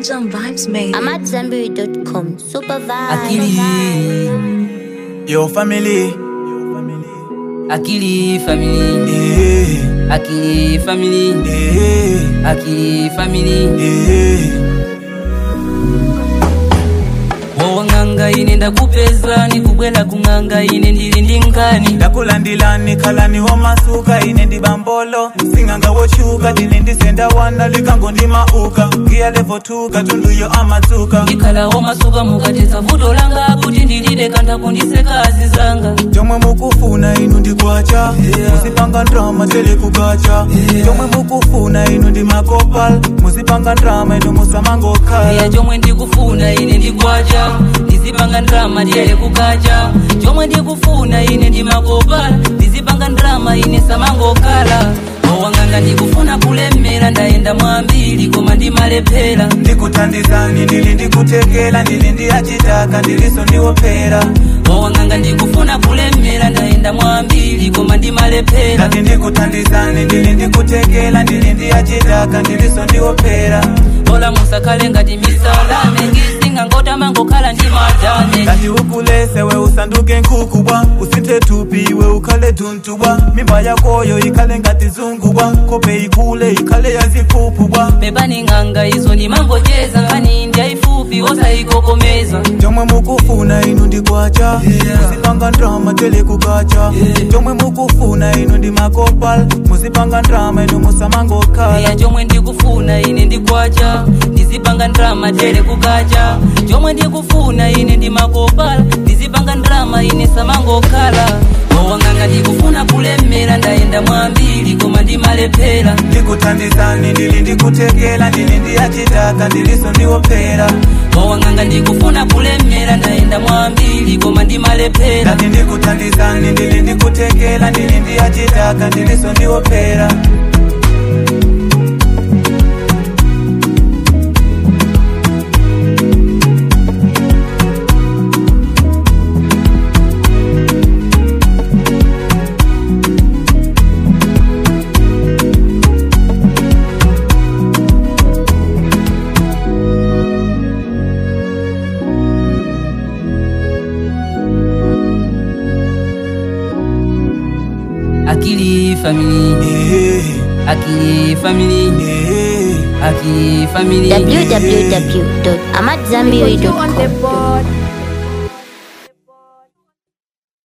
Jam Vibes made. I'm at Zambiri.com. Super vibe. Akili, Yo family, akili family, eh, akili family, eh, akili family. eh. Wowanganga ine ndakupeza nikubwela kung'anga ine ndili ndi nkani ndakulandilani khalani womasuka ine ndi bambolo sing'anga wochuka tine ndisenda wana likango ndi mauka ngiya levotuka tunduyo amadzuka ndikhalawo masuka mukatesa vuto langa kuti ndilide kantha kundisekazi zanga chomwe mukufuna inu ndikwacha musipanga ndrama tele kukacha chomwe mukufuna inu ndi makopal musipanga ndrama inu musamangokhala iya chomwe ndikufuna ine ndikwacha ndizipanga ndrama tiyele kukacha chomwe ndikufuna ine ndi makopala ndizipanga ndrama ine samangokhala owanganga ndikufuna kulemera ndayenda mwambiri koma ndimalephera ndikuthandizani ndili ndikutekela ndili ndi achitaka ndiliso ndiwophera owanganga ndikufuna kulemera ndayenda mwambiri koma ndimalephera ndati ndikuthandizani ndili ndikutekela ndili ndi achitaka ndiliso ndiwophera ola musakhale ngati misalame ngisinga ngotamangokhala ndi madane ngati ukulese we usanduke nkhukubwa usinthe thupi iwe ukhale thuntubwa mimba yakoyo ikhale ngati zungubwa kope ikule ikhale yazikhuphubwa pepani ng'anga izo ndimangocheza nkhani ndi yayifupi osayikokomeza chomwe mukufuna inu ndikwacha musipanga ndrama tele kukacha chomwe mukufuna inu ndi makopal musipanga ndrama inu musamangokhala iya chomwe ndikufuna ine ndikwacha ndizipanga ndrama tele kukacha chomwe ndikufuna ine ndi makopala ndizipanga ndrama ine samangokhala owanganga ndikufuna kulemera ndayenda mwambiri koma ndimalephera ndikuthandizani ndili ndikutekela ndili ndi achitaka ndiliso ndiwophera owanganga ndikufuna kulemera ndayenda mwambiri koma ndimalephera ndati ndikuthandizani ndili ndikutekela ndili ndi achitaka ndiliso ndiwophera akili family Eh, akili family eh. akili family www.amatzambiri.com.